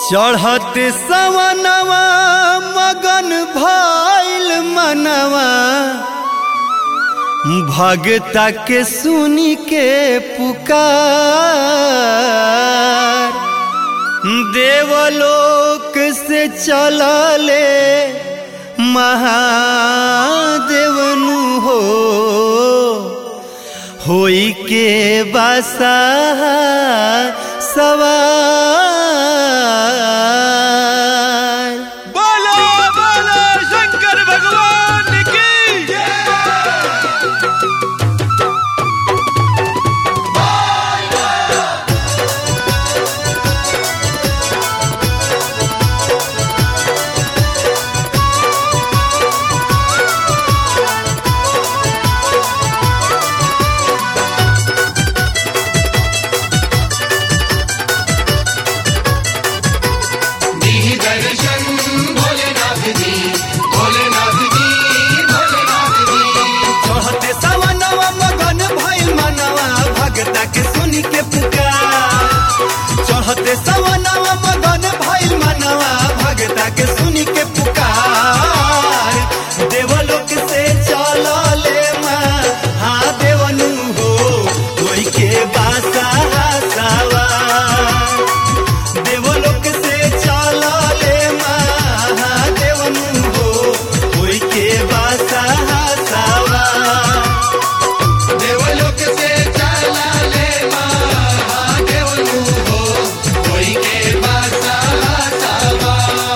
चढ़त सवनवा मगन भइल मनवा भगता के सुनी के पुकार देवलोक से चलले महादेवनु हो होई के बसा सवार बोलो बोलो शंकर भगवान की दर्शन भोलेनाथ जी भोलेनाथ जी भोलेनाथ जी चढ़ते सवनवा मगन भइल मनवा भगता के सुनी के पुकार चढ़ते सवनवा मगन भइल मनवा भगता के सुनी के पुकार देवलोक से चलले माँ हाँ देवनु हो कोई के बासा सवार देवलोक से चलले महादेवनु हो कोई के बासा सवार देवलोक से चला ले महादेव हो कोई के बासा सवा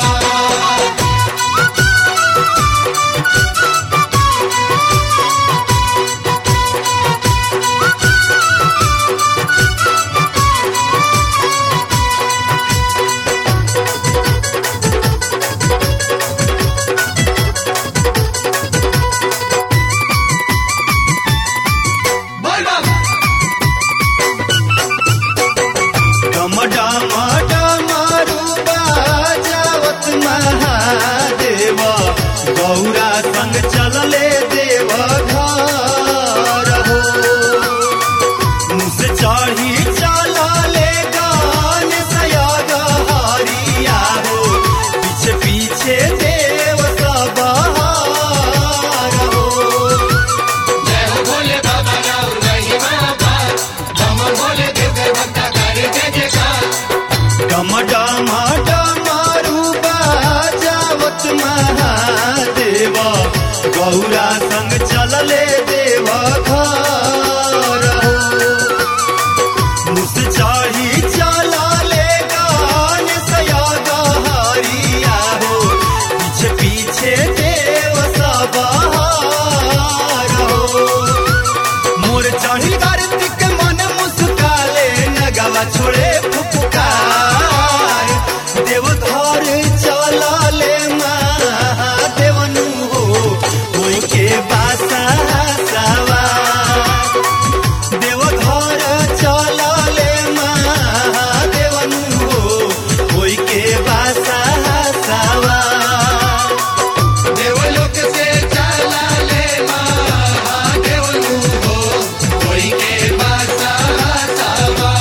बोल बाबा डम डम डमरुबा जावत महादेव गौरा संग चलले देव घर हो मुँह से चढ़ी चलले गान सयाग हरिया हो पीछे पीछे देव सब हार हो जय हो भोले बाबा राउर महिमा पार हम भोले देव के भक्ता करे जय जयकार डम डम डमरुबा जावत महादेव गौरा संग चलले देव घर हो मुस चढ़ी चलले गान सयाग हरिया हो पीछे पीछे देव सब हार हो मोर चढ़ी कार्तिक मन मुस्काले नगवा छोड़े फुफकार देवघर चलले महादेवनु हो कोई के बासा सवार देवघर चलले महादेवनु हो कोई के बासा सवार देवलोक से चला ले महादेव हो कोई के बासा सवा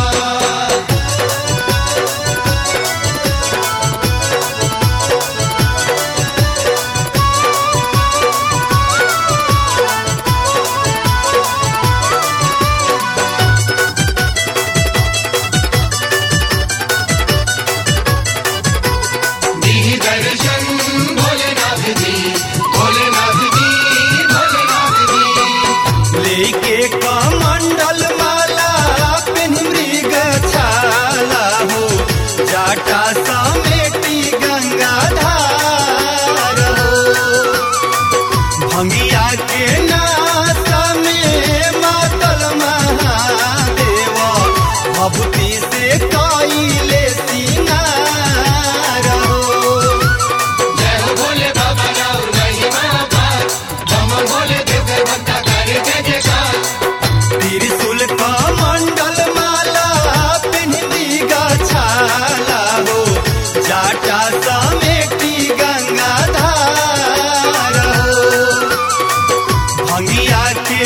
दी दर्शन भोलेनाथ जी भोलेनाथ जी भोलेनाथ जी लेके कमंडल माला पेन मृग छाला हो जाटा समेटी गंगा धार हो भंगिया के नास में मातल महादेव भभूति से कइले सिंगार हो जय हो भोले बाबा राउर महिमा पार हम भोले देव के भक्ता करे जय जयकार त्रिशूल का मंडल माला पिंडी छाला हो जाटा समेटी गंगा धार हो भंगिया के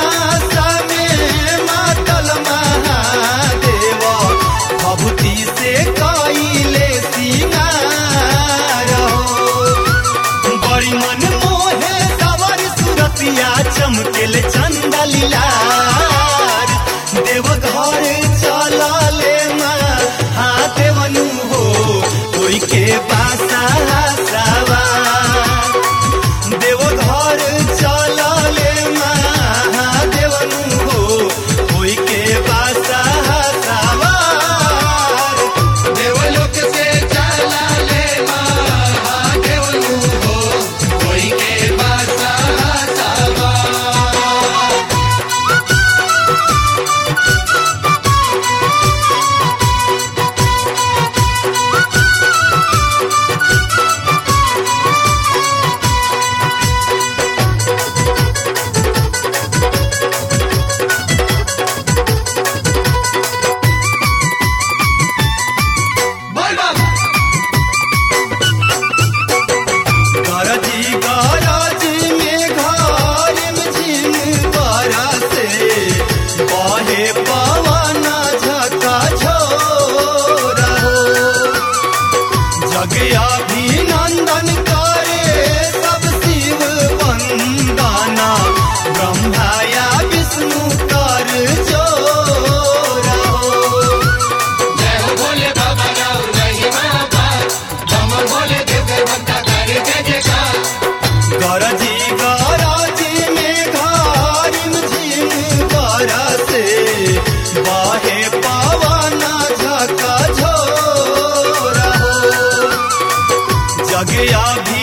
नासा में मातल महादेव भभूति से लीलार देव घर चलले महादेवनु हो कोई के बासा सवार देव घर चलले महादेवनु हो कोई के बासा सवार देवलोक से चला ले महादेव हो कोई के बासा सवार बोल बम गरजी गरजी में घरिम झिम बरसे बहे पवन झका झोर हो जग अभिनंदन करे सब शिव वंदना ब्रह्माया विष्णु कर जोर हो जय हो भोले बाबा राउर महिमा पार बम भोले देव भक्ता करे जय जयकार गरजी गरजी में घरिम झिम बरसे बहे पवन झका झोर हो जग अभी